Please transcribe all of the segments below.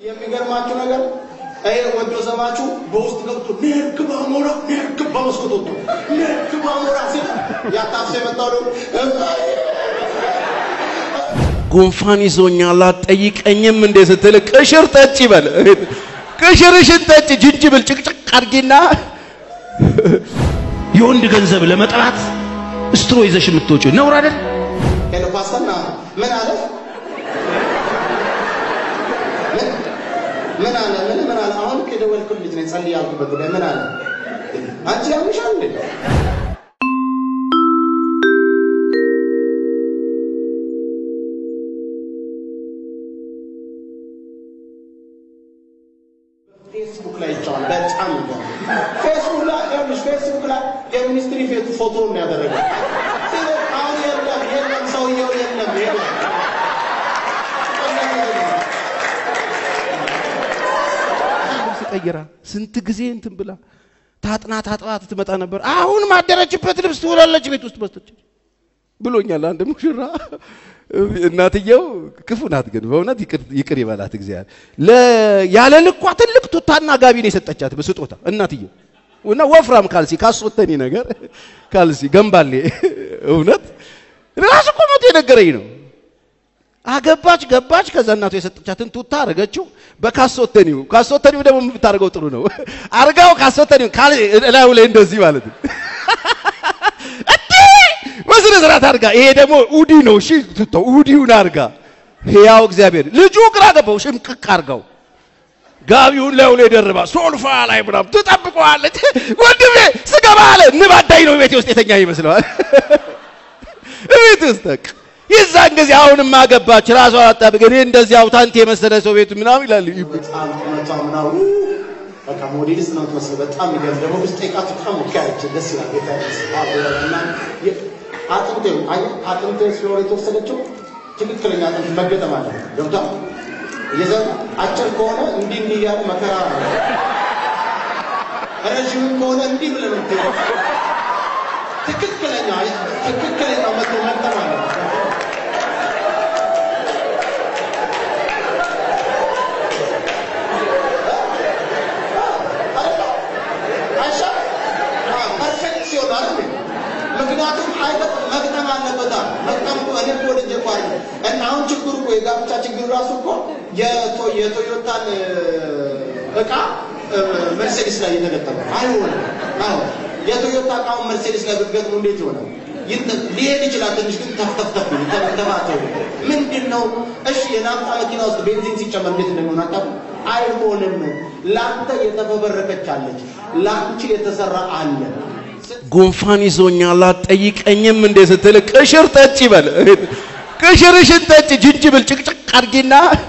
የሚገርማችሁ ነገር ይሄ ወዶ ዘማችሁ በውስጥ ገብቶ ሜርክ ባሞራ ሜርክ በመስኮት ወጥቶ ሜርክ ባሞራ ሲል ያታፍሰ የመጣው ደግሞ ጉንፋን ይዞኛል አትጠይቀኝም እንዴ ስትል ቅሽር ጠጭ ይበል። ቅሽርሽን ጠጭ፣ ጅንጅብል ጭቅጭቅ አድርጊና የወንድ ገንዘብ ለመጥላት ስትሮ ይዘሽ የምትወጪው ነውር አይደል? ሄሎ ፓስተርና ምን አለ ምን ምን አለ ምን ምን አለ አሁን ከደወልኩት ልጅ ነኝ ጸልይ ያልኩበት ጉዳይ ምን አለ አንቺ ያምሻል እንዴ ፌስቡክ ላይ ይጫዋል በጣም ይገርም ፌስቡክ ላይ ይኸውልሽ ፌስቡክ ላይ የሚኒስትሪ ፌት ፎቶ ነው ያደረገው አሁን የለም የለም ሰውየው የለም የለም ልብስ ቀይራ ስንት ጊዜ እንትን ብላ ታጥና ታጥባ ትመጣ ነበር። አሁን ማደረችበት ልብስ ትውላለች ቤት ውስጥ በስተች ብሎኛል አንድ ሙሽራ። እናትየው ክፉ ናት፣ ግን በእውነት ይቅር- ይቅር ይበላት እግዚአብሔር። ለ- ያለ ልኳ ትልቅ ቱታና ጋቢ ነው የሰጠቻት በስጦታ እናትየው እና ወፍራም ካልሲ ካስወተኒ ነገር ካልሲ ገንባሌ እውነት ራሱ እኮ ሞቶ የነገረኝ ነው። አገባች ገባች። ከዛ እናቱ የሰጠቻትን ቱታ አረገችው በካሶተኒው። ካሶተኒው ደግሞ የምታደርገው ጥሩ ነው። አርጋው ካሶተኒው ካል እላዩ ላይ እንደዚህ ማለት ነው። እንዴ በስነ ስርዓት አርጋ። ይሄ ደግሞ ኡዲ ነው። እሺ ቱታው ኡዲውን አርጋ። ሕያው እግዚአብሔር ልጁ ግራ ገባው። ሽምቅቅ አርጋው ጋቢውን ላዩ ላይ ደርባ ሶልፋ ላይ ምናምን ትጠብቀዋለች። ወንድሜ ስገባ አለ ንብ አዳኝ ነው ቤቴ ውስጥ የተኛ ይመስለዋል። ቤት ውስጥ በቃ የዛን ጊዜ አሁንም አገባች ራሷ አጣብቅ እኔ እንደዚህ አውታንት የመሰለ ሰው ቤቱ ምናምን ይላል። በጣም ቁመቷ ምናምን በቃ ሞዴልስ ነው የምትመስለው። በጣም ይገርም ደግሞ ውስጥ ቃቱ በጣም ወካያች ደስ ይላል። ጌታ ይመስገን። አጥንቴ አጥንቴ ስለሆነ የተወሰደችው ትክክለኛ አጥንት መገጠም አለ ገብታ የዘ አጭር ከሆነ እንዲህ እንዲህ እያለ መከራ ነው። ረዥምም ከሆነ እንዲህ ብለህ ነው የምትሄደው። ትክክለኛ ትክክለኛ መቶ መግጠም አለ ፐርፌክት ሲሆን አይደል? ምክንያቱም አይበጥ መግጠም አለበታ መግጠም እኮ እኔ እኮ ወደጀ እኮ አይደል? እና አሁን ችግሩ እኮ የጋብቻ ችግሩ ራሱ እኮ የቶ- የቶዮታን እቃ መርሴዲስ ላይ የተገጠመ አይሆንም። አዎ የቶዮታ እቃውን መርሴዲስ ላይ ብትገጥሙ እንዴት ይሆናል? ይት- ሊሄድ ይችላል ትንሽ ግን ተፍተፍተፍ ተባተው ምንድን ነው? እሺ የናፍጣ መኪና ውስጥ ቤንዚን ሲጨመር እንዴት እንደሚሆን አታውቁም? አይሆንም። ለአንተ የተፈበረከች አለች፣ ለአንቺ የተሰራ አለ። ጉንፋን ይዞኛል አትጠይቀኝም እንዴ ስትል ቅሽር ጠጭ ይበል። ቅሽርሽን ጠጭ፣ ጅንጅብል ጭቅጭቅ አድርጊና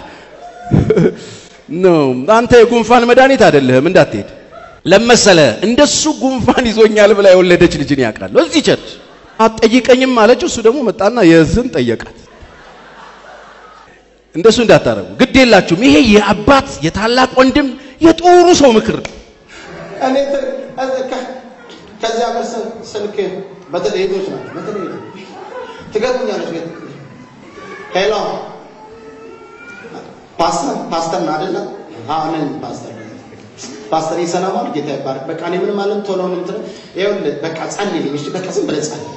ነው አንተ የጉንፋን መድኃኒት አይደለህም እንዳትሄድ ለመሰለ እንደሱ ጉንፋን ይዞኛል ብላ የወለደች ልጅን ያውቃለሁ እዚህ ቸርች አትጠይቀኝም አለችው። እሱ ደግሞ መጣና የዝን ጠየቃት። እንደሱ እንዳታረጉ ግድ የላችሁም። ይሄ የአባት የታላቅ ወንድም የጦሩ ሰው ምክር ነው። እኔ ት- እዚህ ከ- ከዚህ ሀገር ስ- ስልክ በተለይ ሄዶች ናቸው። በተለይ ሄዶች ትገጥሙኛለች። ቤት ሄሎ ፓስተር ፓስተር ነው አይደለ? አዎ ነኝ ፓስተር ፓስተር ይሰላማል። ጌታ ይባረክ። በቃ እኔ ምንም አለም ቶሎ ነው እንትን ይኸውልህ በቃ ጸልይልኝ። እሺ በቃ ዝም ብለህ ጸልይ።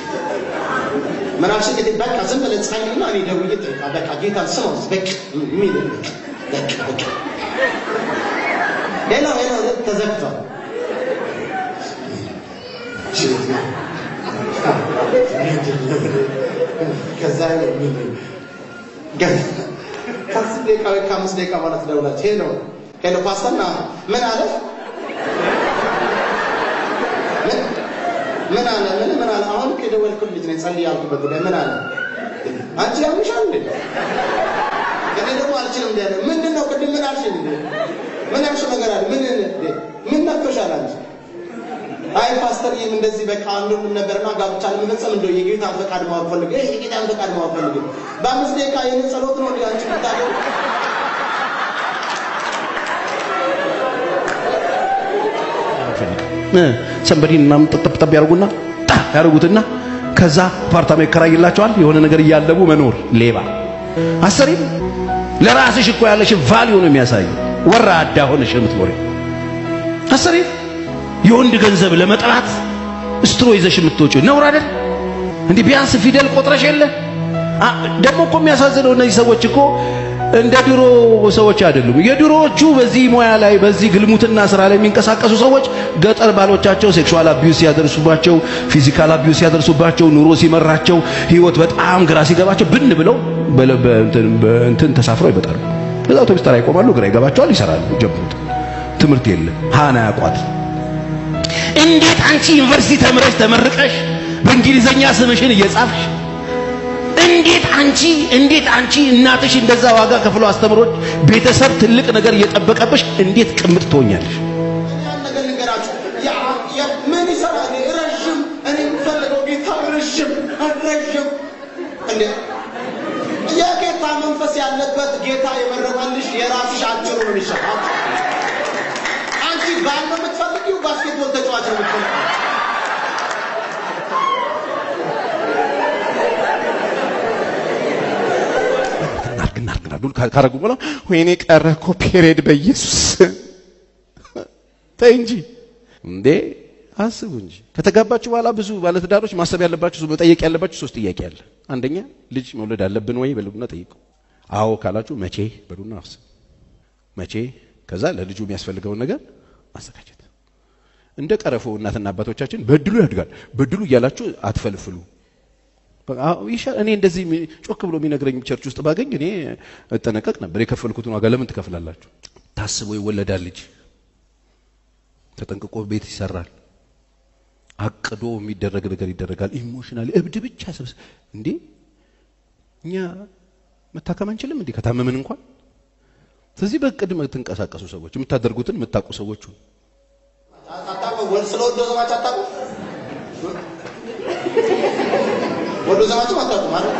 ምን አልሽ እንግዲህ በቃ ዝም ብለህ ጸልይና እኔ ደውዬ ጠይቃ በቃ ጌታን ስማው በቃ የሚል በቃ በቃ ሄሎ ሄሎ ተዘግቷል። ከዛ ከአስር ደቂቃ ወይ ከአምስት ደቂቃ በኋላ ትደውላለች። ሄሎ ሄሎ ፓስተር ና ምን አለ ምን ምን አለ ምን ምን አለ አሁን ከደወልኩት ልጅ ነኝ ጸልይ ያልኩበት ጉዳይ ምን አለ አንቺ ያምሻል እንዴ እኔ ደግሞ አልችልም እንደ ያለ ምንድን ነው ቅድም ምን አልሽኝ እንዴ ምን ያልሽው ነገር አለ ምን እንዴ ምን ነክቶሻል አንቺ አይ ፓስተር ይህም እንደዚህ በቃ አንዱ ምን ነበርና ጋብቻ ለመፈጸም እንደው የጌታን ፈቃድ ማወቅ ፈልግ ይሄ የጌታን ፈቃድ ማወቅ ፈልግ በአምስት ደቂቃ ይህን ጸሎት ነው እንዲ አንቺ ምታደርግ ሰንበዲን ምናምን ጠብጠብ ያደርጉና ጣ ያደርጉትና ከዛ አፓርታማ ይከራይላቸዋል። የሆነ ነገር እያለቡ መኖር ሌባ አሰሪም ለራስሽ እኮ ያለሽ ቫልዩ ነው የሚያሳየው። ወራዳ ሆነሽ የምትኖሪ አሰሪ የወንድ ገንዘብ ለመጥራት ስትሮ ይዘሽ የምትወጪው ነውር አይደል? እንዲህ ቢያንስ ፊደል ቆጥረሽ የለ ደግሞ እኮ የሚያሳዝነው እነዚህ ሰዎች እኮ እንደ ድሮ ሰዎች አይደሉም። የድሮዎቹ በዚህ ሙያ ላይ በዚህ ግልሙትና ስራ ላይ የሚንቀሳቀሱ ሰዎች ገጠር ባሎቻቸው ሴክሹዋል አቢዩስ ሲያደርሱባቸው፣ ፊዚካል አቢዩስ ሲያደርሱባቸው፣ ኑሮ ሲመራቸው፣ ህይወት በጣም ግራ ሲገባቸው ብን ብለው እንትን ተሳፍረው ይመጣሉ። እዛ አውቶቡስ ተራ ይቆማሉ። ግራ ይገባቸዋል፣ ይሰራሉ፣ ጀምሩት። ትምህርት የለም ሃና ያቋት እንዴት አንቺ ዩኒቨርሲቲ ተምረሽ ተመርቀሽ በእንግሊዘኛ ስምሽን እየጻፍሽ እንዴት አንቺ እንዴት አንቺ እናትሽ እንደዛ ዋጋ ከፍሎ አስተምሮች ቤተሰብ ትልቅ ነገር እየጠበቀብሽ እንዴት ቅምጥ ትሆኛለሽ? ያን ነገር ልንገራችሁ። ምን ይሰራል? ረዥም እኔ የምፈልገው ጌታ ረዥም ረዥም እንዴ የጌታ መንፈስ ያለበት ጌታ የመረጠልሽ የራስሽ አጭሩ ነው የሚሻል። አንቺ ባል ነው የምትፈልጊው፣ ባስኬትቦል ተጫዋች ነው የምትፈልጊው። እናርግ እናርግ እናርግ ካረጉ በኋላ ወይኔ ቀረ እኮ ፔሬድ በኢየሱስ ተይ እንጂ እንዴ አስቡ እንጂ ከተጋባችሁ በኋላ ብዙ ባለትዳሮች ማሰብ ያለባችሁ መጠየቅ ያለባችሁ ሶስት ጥያቄ አለ። አንደኛ ልጅ መውለድ አለብን ወይ በሉና ጠይቁ። አዎ ካላችሁ መቼ በሉና አስቡ። መቼ ከዛ ለልጁ የሚያስፈልገውን ነገር ማዘጋጀት። እንደ ቀረፎ እናትና አባቶቻችን በድሉ ያድጋል በድሉ እያላችሁ አትፈልፍሉ። እኔ እንደዚህ ጮክ ብሎ የሚነግረኝ ቸርች ውስጥ ባገኝ እኔ እጠነቀቅ ነበር። የከፈልኩትን ዋጋ ለምን ትከፍላላችሁ? ታስቦ ይወለዳል ልጅ ተጠንቅቆ ቤት ይሰራል። አቅዶ የሚደረግ ነገር ይደረጋል። ኢሞሽናል እብድ ብቻ ሰብስ እንዴ እኛ መታከም አንችልም እንዴ ከታመምን እንኳን። ስለዚህ በእቅድ የምትንቀሳቀሱ ሰዎች የምታደርጉትን የምታውቁ ሰዎች ሁኑ። አታውቁም? ወል ስለ ወዶ ዘማች አታውቁም? ወዶ ዘማችም አታውቁም ማለት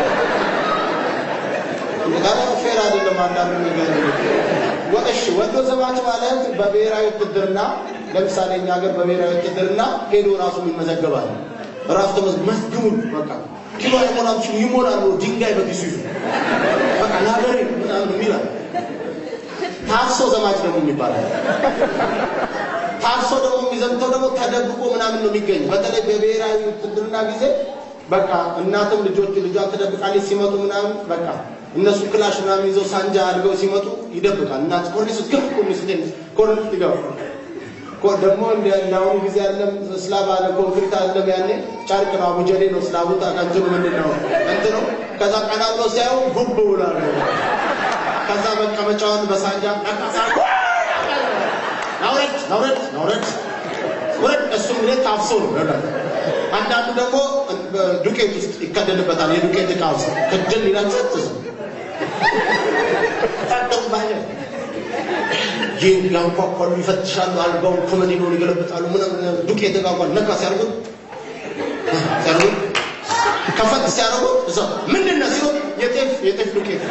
ጋር ፌር አይደለም። አንዳንዱ ነገር ወእሺ ወዶ ዘማች ማለት በብሔራዊ ውትድርና ለምሳሌ እኛ ሀገር በብሔራዊ ውትድርና ሄዶ ራሱ ይመዘገባል። ራሱ ተመዝግቡ በቃ ኪሎ አይሞላም ሲሉ ይሞላሉ። ድንጋይ በኪሱ ይዙ በቃ ለሀገሬ ምናምን ይላል። ታርሶ ዘማች ደግሞ የሚባላል። ታርሶ ደግሞ የሚዘምተው ደግሞ ተደብቆ ምናምን ነው የሚገኝ። በተለይ በብሔራዊ ውትድርና ጊዜ በቃ እናትም ልጆች ልጇን ትደብቃለች። ሲመጡ ምናምን በቃ እነሱ ክላሽ ምናምን ይዘው ሳንጃ አድርገው ሲመጡ ይደብቃል። እናት ኮርኒስ ግፍ ኮርኒስ ኮርኒስ ይገባ ደግሞ እንዳሁኑ ጊዜ አለም ስላብ አለ ኮንክሪት አለም ያኔ ጨርቅ ነው አቡጀዴ ነው ስላቡ ታቃንትኑ ምንድን ነው እንትኑ ከዛ ቀና ብሎ ሲያዩ ጉብ ብሏል። ከዛ መቀመጫውን በሳንጃ ነቃሳ ናውረድ ናውረድ ናውረድ ውረድ። እሱም ላይ ታፍሶ ነው ይወዳል። አንዳንዱ ደግሞ ዱቄት ውስጥ ይከደንበታል። የዱቄት እቃ ውስጥ ክድል ይላል። ጸጥ ታደባለ ይህን ያንኳኳሉ፣ ይፈትሻሉ፣ አልጋውን ኮመዲኖን ይገለብጣሉ። ምንም ዱቄት እቃ እንኳን ነካ ሲያደርጉት ሲያደርጉት ከፈት ሲያደርጉት እዛ ምንድን ነው ሲሉ የጤፍ የጤፍ ዱቄት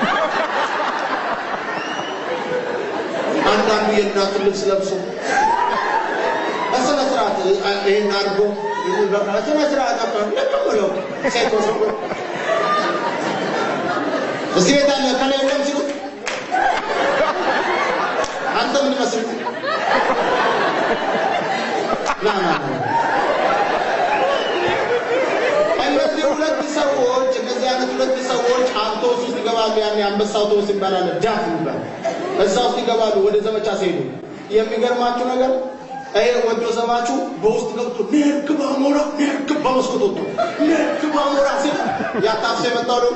አንዳንዱ የእናቱን ልብስ ለብሶ በስነ ስርዓት ይህን አድርጎ በስነ ስርዓት አባ ለቀበለው ሴት ወሰው እዚህ ቤት አለ ከላይ የለም ሲሉት አንተ ምን መስል ና ና እነዚህ ሁለት ሰዎች እነዚህ አይነት ሁለት ሰዎች አውቶቡስ ውስጥ ይገባሉ። ያኔ አንበሳ አውቶቡስ ይባላል፣ ዳፍ ይባላል። እዛ ውስጥ ይገባሉ ወደ ዘመቻ ሲሄዱ። የሚገርማችሁ ነገር ይሄ ወዶ ዘማችሁ በውስጥ ገብቶ ኔርክ ባሞራ ኔርክ በመስኮት ወጥቶ ኔርክ ባሞራ ሲል ያታፍሰ የመጣው ደግሞ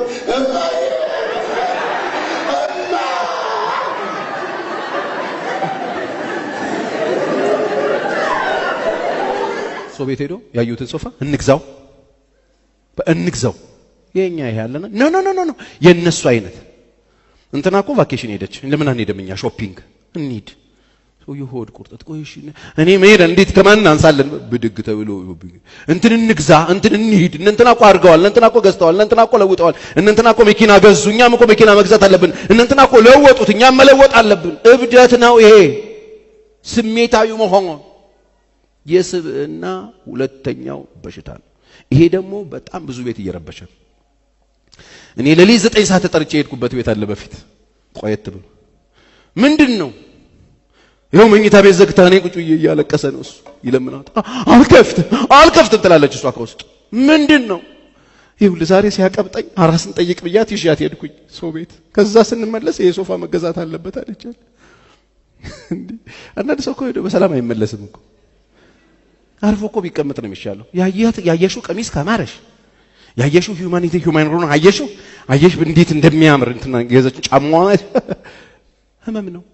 ሰው ቤት ሄዶ ያዩትን ሶፋ እንግዛው እንግዛው የኛ ይሄ ያለና ኖ ኖ ኖ ኖ የነሱ አይነት እንትና እኮ ቫኬሽን ሄደች ለምን አንሄድም እኛ ሾፒንግ እንሂድ ሰውዬው ሆድ ቁርጠት ቆይ እሺ እኔ መሄድ እንዴት ከማን አንሳለን ብድግ ተብሎ እንትን እንግዛ እንትን እንሂድ እነ እንትና እኮ አድርገዋል እነ እንትና እኮ ገዝተዋል እነ እንትና እኮ ለውጠዋል እነ እንትና እኮ መኪና ገዙ እኛም እኮ መኪና መግዛት አለብን እነ እንትና እኮ ለወጡት እኛም መለወጥ አለብን እብደት ነው ይሄ ስሜታዊ መሆን የስብዕና ሁለተኛው በሽታ ነው ይሄ ደግሞ በጣም ብዙ ቤት እየረበሸ እኔ ሌሊት ዘጠኝ ሰዓት ተጠርቼ የሄድኩበት ቤት አለ በፊት ቆየት ብሎ ምንድን ነው ይኸው መኝታ ቤት ዘግታ እኔ ቁጭ ብዬ እያለቀሰ ነው እሱ ይለምናት አልከፍትም አልከፍትም ትላለች እሷ ከውስጥ ምንድን ነው ይኸውልህ ዛሬ ሲያቀብጠኝ አራስን ጠይቅ ብያት ይዣት ሄድኩኝ ሰው ቤት ከዛ ስንመለስ ይሄ ሶፋ መገዛት አለበት አለቻት አንዳንድ ሰው እኮ ሄዶ በሰላም አይመለስም እኮ አርፎ እኮ ቢቀመጥ ነው የሚሻለው ያያት ያየሽው ቀሚስ ካማረሽ ያየሽው ሂዩማኒቲ ሂዩማን ሮን አየሽው አየሽ እንዴት እንደሚያምር እንትና ገዘች ጫማዋ ህመም ነው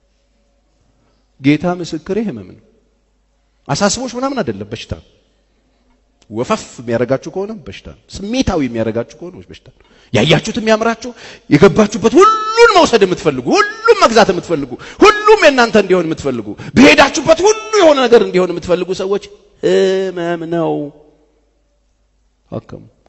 ጌታ ምስክሬ ህመም ነው አሳስቦሽ ምናምን አይደለም በሽታ ነው ወፈፍ የሚያደርጋችሁ ከሆነ በሽታ ነው ስሜታዊ የሚያደርጋችሁ ከሆነ በሽታ ነው ያያችሁት የሚያምራችሁ የገባችሁበት ሁሉን መውሰድ የምትፈልጉ ሁሉም መግዛት የምትፈልጉ ሁሉም የእናንተ እንዲሆን የምትፈልጉ በሄዳችሁበት ሁሉ የሆነ ነገር እንዲሆን የምትፈልጉ ሰዎች ህመም ነው አከሙ